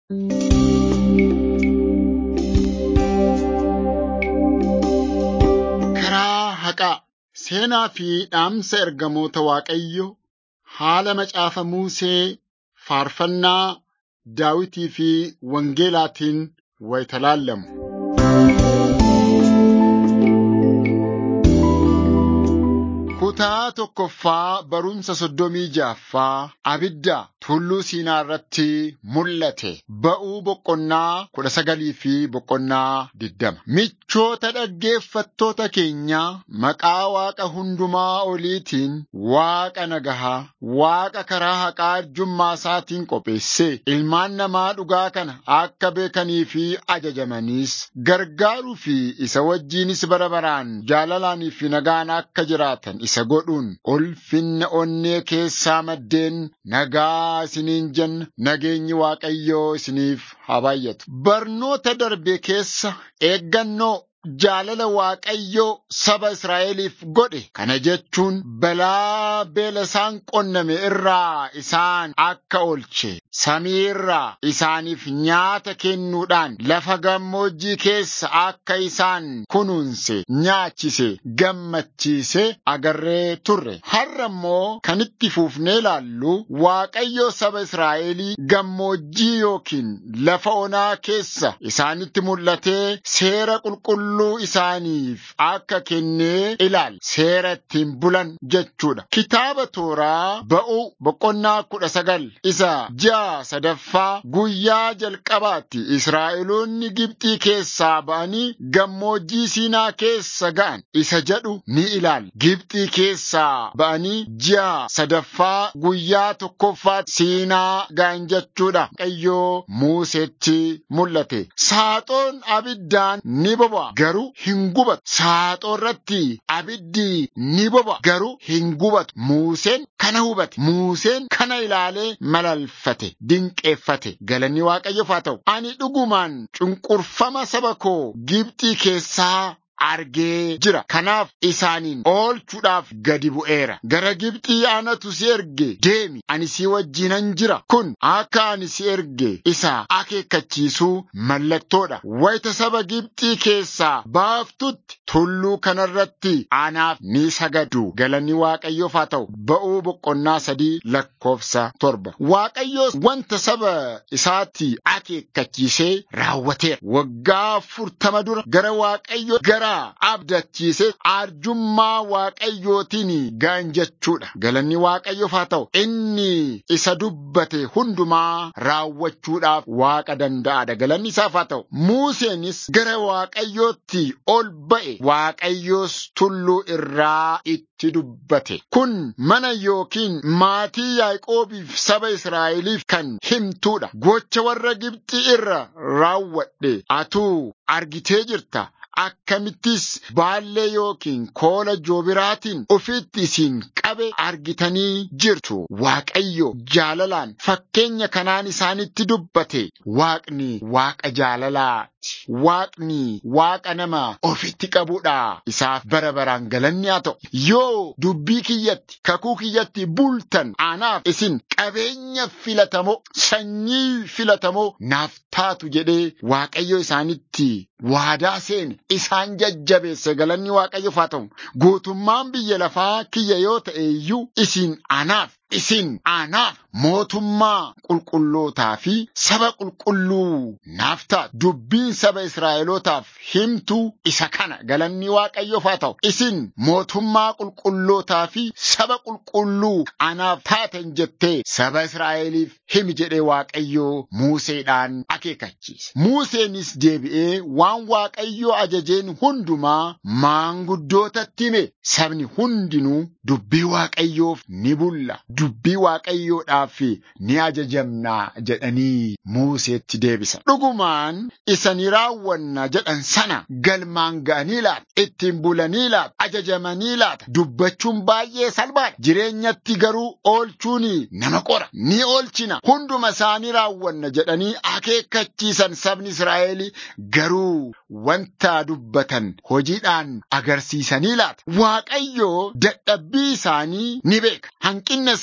Karaa haqaa seenaa fi dhaamsa ergamoota Waaqayyoo haala macaafa Musee faarfannaa Daawitii fi Wangeelaatiin wayita laallamu. Kutaa tokkoffaa barumsa soddomii jaaffaa abidda tulluu Siinaa irratti mul'ate. Ba'uu boqonnaa kudha sagalii fi boqonnaa digdama. Michoota dhaggeeffattoota keenyaa maqaa Waaqa hundumaa oliitiin Waaqa nagahaa, Waaqa karaa haqaa arjummaa isaatiin qopheesse ilmaan namaa dhugaa kana akka beekanii fi ajajamaniis gargaaruu fi isa wajjinis bara baraan jaalalaanii fi nagaan akka jiraatan isa godhuun ulfinna onnee keessaa maddeen nagaa isiniin jenna nageenyi Waaqayyoo isiniif haa baay'atu. Barnoota darbe keessa eeggannoo jaalala Waaqayyoo saba Israa'eliif godhe kana jechuun balaa beela isaan qonname irraa isaan akka oolche samii irraa isaaniif nyaata kennuudhaan lafa gammoojjii keessa akka isaan kunuunse nyaachise gammachiise agarree turre har'a immoo kan itti fuufnee ilaallu Waaqayyoo saba Israa'elii gammoojjii yookiin lafa onaa keessa isaanitti mul'atee seera qulqulluu qulqulluu isaaniif akka kennee ilaal seera ittiin bulan jechuudha. Kitaaba tooraa ba'uu boqonnaa kudha sagal isa ji'a sadaffaa guyyaa jalqabaatti Israa'eloonni Gibxii keessaa ba'anii gammoojjii Siinaa keessa ga'an isa jedhu ni ilaal. Gibxii keessaa ba'anii ji'a sadaffaa guyyaa tokkoffaatti Siinaa ga'an jechuudha. Qayyoo Muuseetti mul'ate. Saaxoon abiddaan ni boba'a. garuu hin gubatu. Saaxoo irratti abiddi ni boba'a garuu hin gubatu. Muuseen kana hubate. Muuseen kana ilaalee malalfate. Dinqeeffate. Galanni Waaqayyoof haa ta'u. Ani dhugumaan cunqurfama saba koo Gibxii keessaa argee jira. Kanaaf isaaniin oolchuudhaaf gadi bu'eera. Gara Gibxii anatu si erge deemi ani si wajjinan jira. Kun akka ani si erge isa akeekkachiisuu mallattoodha. Wayita saba Gibxii keessaa baaftutti tulluu kanarratti anaaf ni sagadu. Galanni Waaqayyoof haa ta'u. Ba'uu boqonnaa sadii lakkoofsa torba. Waaqayyoos wanta saba isaatti akeekkachiisee raawwateera. Waggaa afurtama dura gara Waaqayyoo gara abdachiise arjummaa waaqayyootiin ga'an jechuudha. Galanni waaqayyoof haa ta'u inni isa dubbate hundumaa raawwachuudhaaf waaqa danda'aadha. Galanni isaaf haa ta'u. Museenis gara waaqayyootti ol ba'e waaqayyoos tulluu irraa itti dubbate. Kun mana yookiin maatii Yaaqoobiif saba Israa'eliif kan himtuudha. Gocha warra Gibxii irra raawwadhe atuu argitee jirta. akkamittis baallee yookiin koola joobiraatiin ofitti isin qabe argitanii jirtu. Waaqayyo jaalalaan fakkeenya kanaan isaanitti dubbate. Waaqni waaqa jaalalaati. Waaqni waaqa nama ofitti qabudha. Isaaf bara baraan galanni haa ta'u. Yoo dubbii kiyyatti kakuu kiyyatti bultan anaaf isin qabeenya filatamoo sanyii filatamoo naaf taatu jedhee Waaqayyo isaanitti waadaa seene isaan jajjabeesse galanni waaqayyoof haa ta'u guutummaan biyya lafaa kiyya yoo ta'e iyyuu isin anaaf isin anaaf mootummaa qulqullootaa fi saba qulqulluu naaf taatu dubbiin saba Israa'elootaaf himtu isa kana galanni waaqayyoof haa ta'u isin mootummaa qulqullootaa fi saba qulqulluu anaaf taatan jettee saba Israa'eliif himi jedhee waaqayyoo Museedhaan akeekkachiise. Museenis deebi'ee waan waaqayyoo ajajeen hundumaa maanguddootatti hime sabni hundinuu dubbii waaqayyoof ni bulla. Dubbii waaqayyoodhaaf ni ajajamna jedhanii Museetti deebisan. Dhugumaan isa ni raawwanna jedhan sana galmaan ga'anii laata. Ittiin bulanii laata. Ajajamanii laata. Dubbachuun baay'ee salphaadha. Jireenyatti garuu oolchuun nama qora. Ni oolchina. Hunduma isaanii raawwanna jedhanii akeekkachiisan sabni Israa'el garuu wanta dubbatan hojiidhaan agarsiisanii laata. Waaqayyoo dadhabbii isaanii ni beeka. Hanqinna isaanii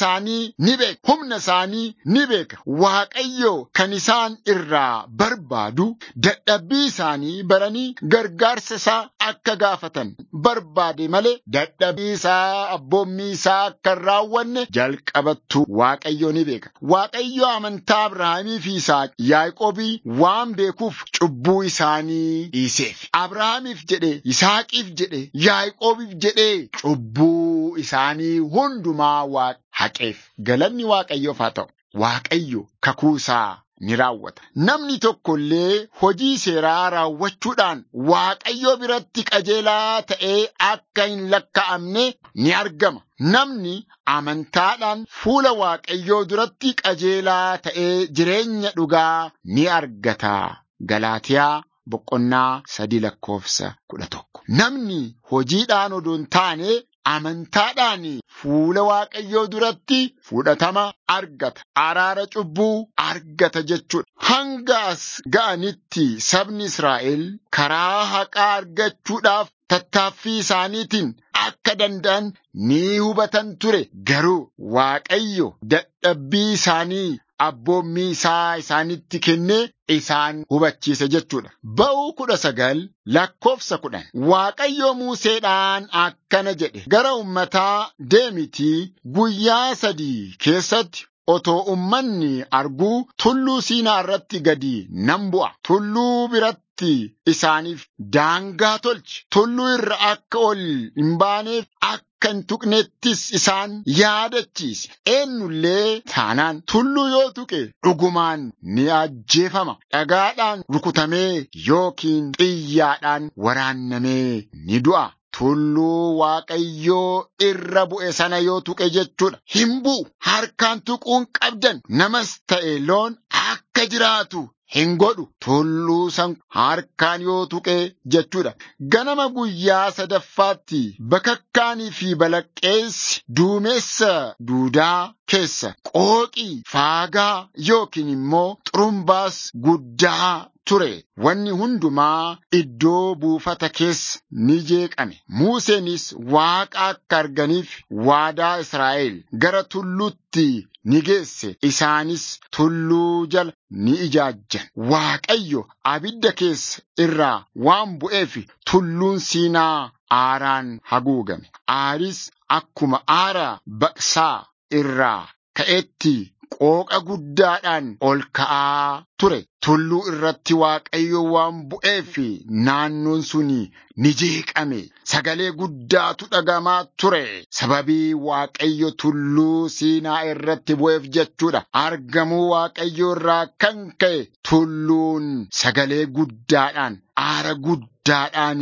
isaanii ni beeka. Humna isaanii ni beeka. Waaqayyo kan isaan irraa barbaadu dadhabbii isaanii baranii gargaarsa isaa akka gaafatan barbaade malee dadhabbii isaa abboommii isaa akka hin raawwanne jalqabattu Waaqayyo ni beeka. Waaqayyo amantaa Abrahaamii fi Isaaq Yaaqoobii waan beekuuf cubbuu isaanii dhiiseef. Abrahaamiif jedhee Isaaqiif jedhee Yaaqoobiif jedhee cubbuu isaanii hundumaa Waaqa haqeef. Galanni Waaqayyoof haa ta'u. Waaqayyo kakuu isaa ni raawwata. Namni tokko illee hojii seeraa raawwachuudhaan Waaqayyo biratti qajeelaa ta'ee akka hin lakka'amne ni argama. Namni amantaadhaan fuula Waaqayyoo duratti qajeelaa ta'ee jireenya dhugaa ni argata. Galaatiyaa boqonnaa sadii lakkoofsa kudha tokko. Namni hojiidhaan odoo hin taane amantaadhaan fuula Waaqayyoo duratti fudhatama argata. Araara cubbuu argata jechuudha. Hanga as ga'anitti sabni Israa'el karaa haqaa argachuudhaaf tattaaffii isaaniitiin akka danda'an ni hubatan ture. Garuu Waaqayyo dadhabbii isaanii abboommii isaa isaanitti kennee isaan hubachiise jechuudha. Ba'uu kudha sagal lakkoofsa kudhan. Waaqayyo Museedhaan akkana jedhe. Gara ummataa deemitii guyyaa sadii keessatti otoo ummanni arguu tulluu siinaa irratti gadi nan bu'a. Tulluu biratti isaaniif daangaa tolchi. Tulluu irra akka ol hin baaneef akka hin tuqnettis isaan yaadachiisi. Eenyullee taanaan tulluu yoo tuqe dhugumaan ni ajjeefama. Dhagaadhaan rukutamee yookiin xiyyaadhaan waraannamee ni du'a. Tulluu Waaqayyoo irra bu'e sana yoo tuqe jechuudha. Hin bu'u. Harkaan tuquun qabdan. Namas ta'e loon akka jiraatu hin godhu. Tulluu san harkaan yoo tuqe jechuudha. Ganama guyyaa sadaffaatti bakakkaanii fi balaqqeessi duumessa duudaa keessa qooqii faagaa yookiin immoo xurumbaas guddaa ture. Wanni hundumaa iddoo buufata keessa ni jeeqame. Museenis Waaqa akka arganiif waadaa Israa'el gara tulluutti ni geesse. Isaanis tulluu jala ni ijaajjan. Waaqayyo abidda keessa irraa waan bu'eef tulluun siinaa aaraan haguugame. Aaris akkuma aara baqsaa irraa ka'etti qooqa guddaadhaan ol ka'aa ture. Tulluu irratti Waaqayyo waan bu'eef naannoon suni ni jeeqame. Sagalee guddaatu dhagamaa ture. Sababii Waaqayyo tulluu siinaa irratti bu'eef jechuudha. Argamuu Waaqayyo irraa kan ka'e tulluun sagalee guddaadhaan aara guddaadhaan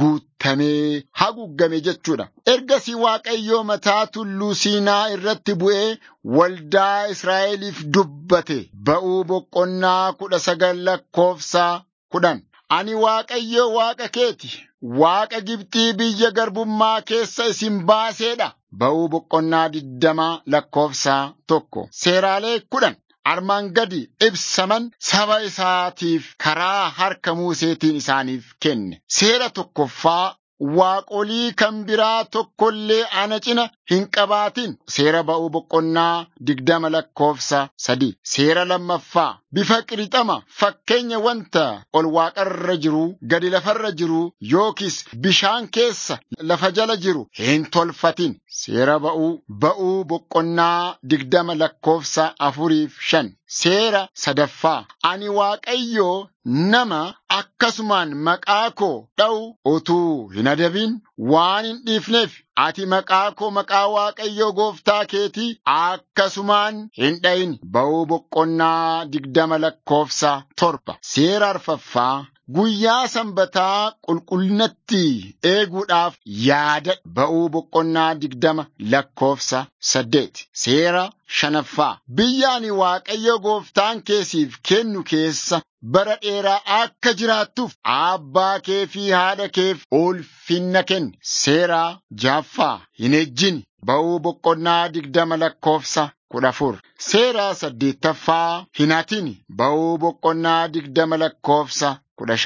guutamee haguugame jechuudha. Ergasii Waaqayyo mataa tulluu siinaa irratti bu'ee waldaa Israa'eliif dubbate. Ba'uu boqonnaa kudha sagal lakkoofsa kudhan. Ani Waaqayyo Waaqa keeti. Waaqa Gibxii biyya garbummaa keessa isin baaseedha. Ba'uu boqonnaa digdama lakkoofsa tokko. Seeraalee kudhan. Armaan gadi ibsaman saba isaatiif karaa harka Museetiin isaaniif kenne. Seera tokkoffaa waaqolii kan biraa tokkollee ana cina hin qabaatin. Seera ba'uu boqonnaa digdama lakkoofsa sadii. Seera lammaffaa bifa qirixama fakkeenya wanta ol waaqarra jiru gadi lafarra jiru yookiis bishaan keessa lafa jala jiru hin tolfatin. Seera ba'uu ba'uu boqonnaa digdama lakkoofsa afuriif shan. Seera sadaffaa ani Waaqayyoo nama akkasumaan maqaa koo dha'u utuu hin adabin waan hin dhiifneef ati maqaa koo maqaa Waaqayyoo gooftaa keetii akkasumaan hin dha'in ba'uu boqonnaa digdama lakkoofsa torba. Seera arfaffaa Guyyaa sanbataa qulqullinatti eeguudhaaf yaada ba'uu boqonnaa digdama lakkoofsa saddeeti. Seera shanaffaa biyya ani Waaqayyo gooftaan keesiif kennu keessa bara dheeraa akka jiraattuuf abbaa kee fi haadha keef ulfinna kenni. Seera jaaffaa hin ejjini ba'uu boqonnaa digdama lakkoofsa kudha afur. Seera saddeettaffaa hin hatini ba'uu boqonnaa digdama lakkoofsa kudha shan.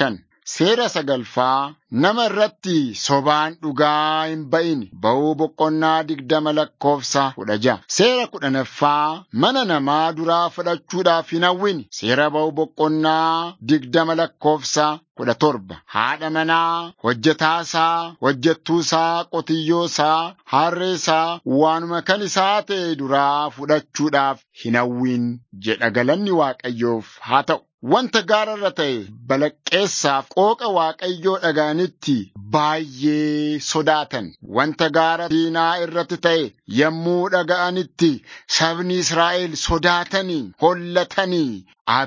seera sagalfaa nama irratti sobaan dhugaa hin ba'in ba'uu boqonnaa digdama lakkoofsa kudha ja'a. Seera kudhanaffaa mana namaa duraa fudhachuudhaaf hin hawwin seera ba'uu boqonnaa digdama lakkoofsa kudha torba haadha manaa hojjetaasaa hojjettuusaa qotiyyoosaa harreesaa waanuma kan isaa ta'e duraa fudhachuudhaaf hin hawwin jedha galanni waaqayyoof haa ta'u. Wanta gaararra ta'e balaqqeessaaf qooqa waaqayyoo dhaga'anitti baay'ee sodaatan. Wanta gaara diinaa irratti ta'e yommuu dhaga'anitti sabni Israa'el sodaatanii hollatanii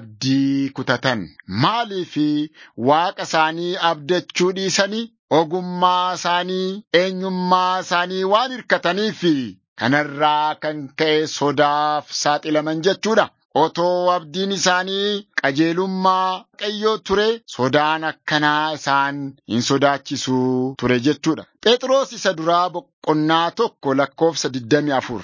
abdii kutatan. Maaliif waaqa isaanii abdachuu dhiisanii ogummaa isaanii eenyummaa isaanii waan hirkataniif kanarraa kan ka'e sodaaf saaxilaman jechuudha. Otoo abdiin isaanii qajeelummaa waaqayyoo ture sodaan akkanaa isaan hin sodaachisu ture jechuudha. Phexros isa duraa boqonnaa tokko lakkoofsa 24.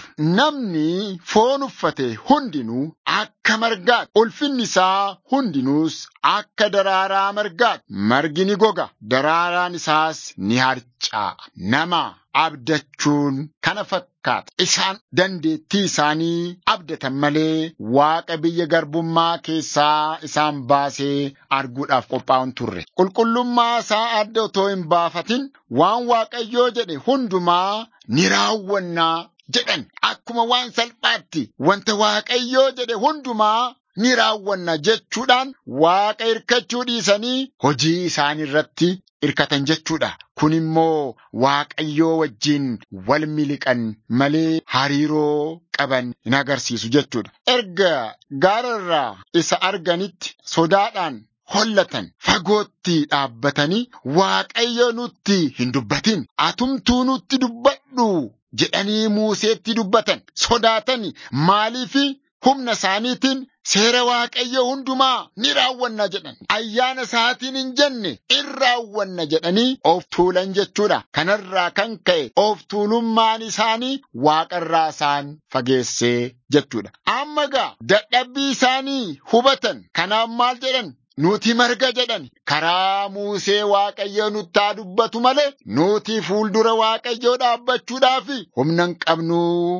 Namni foon uffate hundinuu akka margaati. Ulfinni isaa hundinuus akka daraaraa margaati. Margi ni goga, daraaraan isaas ni harca'a. Nama abdachuun kana fakkaata. Isaan dandeettii isaanii abdatan malee waaqa biyya garbummaa keessaa isaan baasee arguudhaaf qophaa'uun turre. Qulqullummaa isaa adda otoo hin baafatin waan waaqayyoo jedhe hundumaa ni raawwannaa jedhan. Akkuma waan salphaatti wanta waaqayyoo jedhe hundumaa ni raawwanna jechuudhaan waaqa hirkachuu dhiisanii hojii isaanii irratti hirkatan jechuudha. Kun immoo waaqayyoo wajjin wal miliqan malee hariiroo qaban hin agarsiisu jechuudha. Erga gaararraa isa arganitti sodaadhaan hollatan fagootti dhaabbatanii waaqayyo nutti hin dubbatin atumtuu nutti dubbadhu jedhanii Museetti dubbatan sodaatani maaliifi humna isaaniitiin seera waaqayyo hundumaa ni raawwanna jedhan ayyaana isaatiin hin jenne in raawwanna jedhanii of tuulan jechuudha kanarraa kan ka'e of tuulummaan isaanii waaqarraa isaan fageessee jechuudha amma gaa dadhabbii isaanii hubatan kanaaf maal jedhan Nuti marga jedhan karaa Muusee Waaqayyo nutti haa dubbatu malee nuti fuuldura Waaqayyoo dhaabbachuudhaaf humna hin qabnu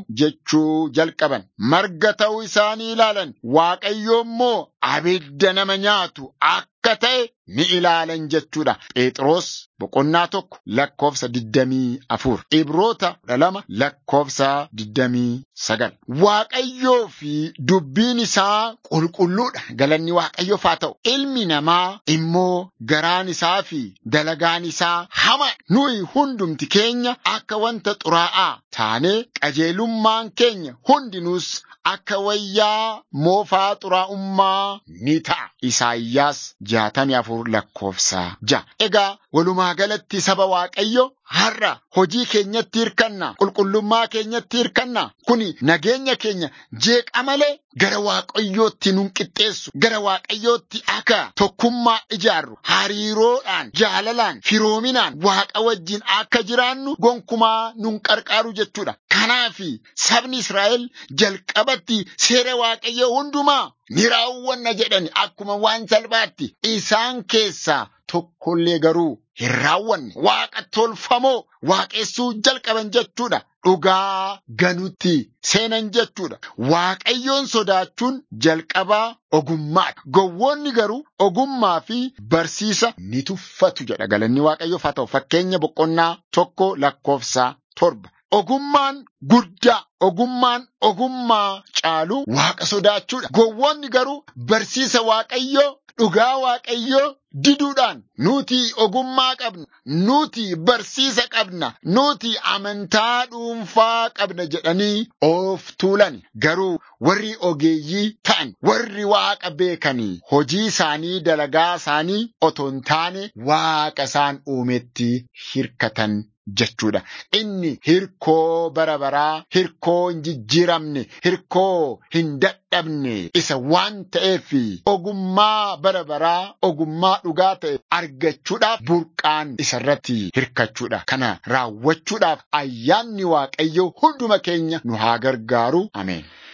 jechuu jalqaban. Marga ta'uu isaanii ilaalan Waaqayyo immoo abidda nama nyaatu akka ta'e ni ilaalan jechuudha. Phexros boqonnaa tokko lakkoofsa digdamii afur. Ibroota kudha lama lakkoofsa digdamii sagal. Waaqayyoo fi dubbiin isaa qulqulluudha. Galanni Waaqayyoof haa ta'u. Ilmi namaa immoo garaan isaa fi dalagaan isaa hama. Nuyi hundumti keenya akka wanta xuraa'aa taanee qajeelummaan keenya hundinuus akka wayyaa moofaa xuraa'ummaa ni ta'a. Isaayyaas jaatamii afur lakkoofsa ja'a. Egaa walumaa galatti saba Waaqayyo har'a hojii keenyatti hirkanna qulqullummaa keenyatti hirkanna kuni nageenya keenya jeeqa malee gara waaqayyootti nun qixxeessu gara waaqayyootti akka tokkummaa ijaarru hariiroodhaan jaalalaan firoominaan waaqa wajjin akka jiraannu gonkumaa nun qarqaaru jechuudha kanaafi sabni Israa'el jalqabatti seera waaqayyoo hundumaa ni raawwanna jedhani akkuma waan salphaatti isaan keessaa tokkollee garuu hin raawwanne waaqa tolfamoo waaqessuu jalqaban jechuudha. Dhugaa ganutti seenan jechuudha. Waaqayyoon sodaachuun jalqabaa ogummaadha. Gowwoonni garuu ogummaa fi barsiisa ni tuffatu jedha galanni waaqayyoof haa ta'u. Fakkeenya boqonnaa tokko lakkoofsa torba. Ogummaan guddaa ogummaan ogummaa caalu waaqa sodaachuudha. Gowwoonni garuu barsiisa waaqayyoo dhugaa waaqayyoo diduudhaan nuti ogummaa qabna, nuti barsiisa qabna, nuti amantaa dhuunfaa qabna jedhanii of tuulan. Garuu warri ogeeyyii ta'an, warri waaqa beekanii hojii isaanii dalagaa isaanii otoo hin taane waaqa isaan uumetti hirkatan jechuudha. Inni hirkoo bara baraa, hirkoo hin jijjiiramne, hirkoo hin dadhabne isa waan ta'eef ogummaa bara baraa, ogummaa dhugaa ta'e argachuudhaaf burqaan isarratti hirkachuudha. Kana raawwachuudhaaf ayyaanni Waaqayyoo hunduma keenya nu haa gargaaru. Ameen.